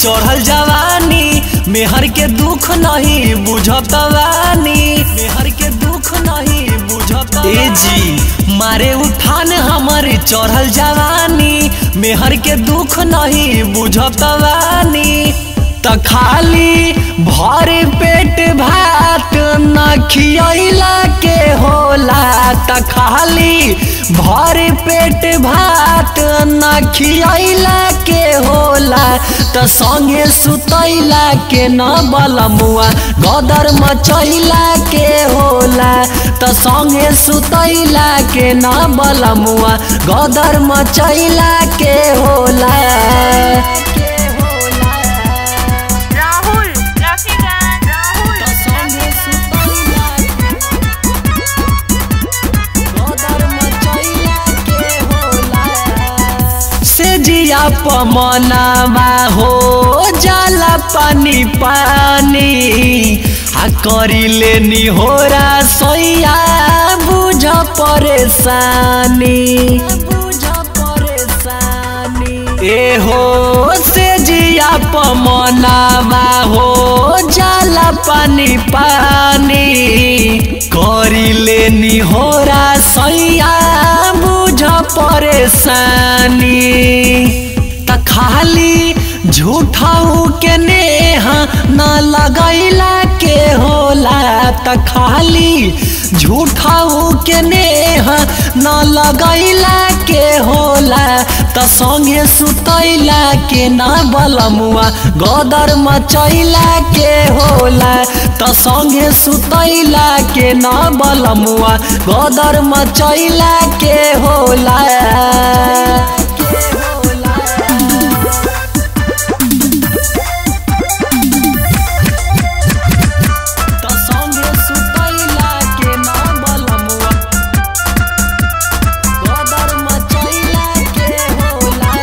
चढ़ल जवानी मेहर के दुख नहीं बुझत वानी मेहर के दुख नहीं बुझत ए जी मारे उठान हमर चढ़ल जवानी मेहर के दुख नहीं बुझत वानी त खाली भर पेट भात न खियला के होला त खाली भर पेट भात न खियला के होला त संगे सुतैला के न बलमुआ गदर मचैला के होला त संगे सुतैला के न बलमुआ गदर मचैला के होला राहुल रफीगंज राहुल त संगे सुतैला गदर मचैला के होला से जिया पमनावा हो जाला पानी पानी आ करिले निहोरा सैया बुझ परेशानी बुझ परेशानी ए हो से जिया पमनावा हो जाला पानी पानी करिले निहोरा सैया बुझ परेशानी त खाली झूठाऊ के नेहा न लगैला के होला त खाली झूठाऊ के नेहा न लगैला के होला त संगे सुतैला के न बलमुआ गदर मचैला के होला त संगे सुतैला के न बलमुआ गदर मचैला के होला के होला त संगे सुतैला के न बलमुआ गदर मचैला के होला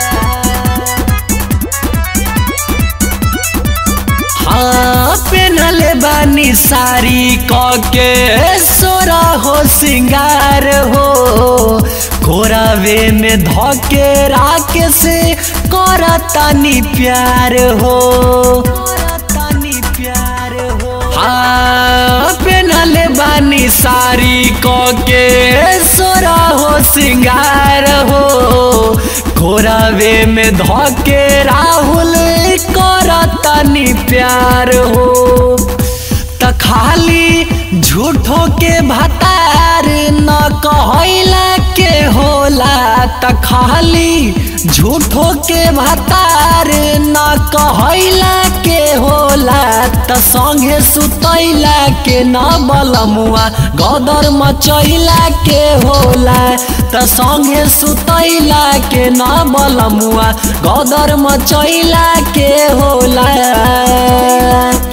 हाँ पेनले बानी सारी कके सोरा हो सिंगार हो कोरावे में धके राख से करतानी प्यार हो करतानी प्यार हो हाँ पेनले बानी सारी कके सोरा हो सिंगार हो कोरावे में धके राहुल करतानी प्यार हो त खाली झूठो के भतार न कहैला के होला त खाली झूठो के भतार न कहैला के होला त संगे सुतैला के न बलमुआ गदर मचैला के होला त संगे सुतैला के न बलमुआ गदर मचैला के होला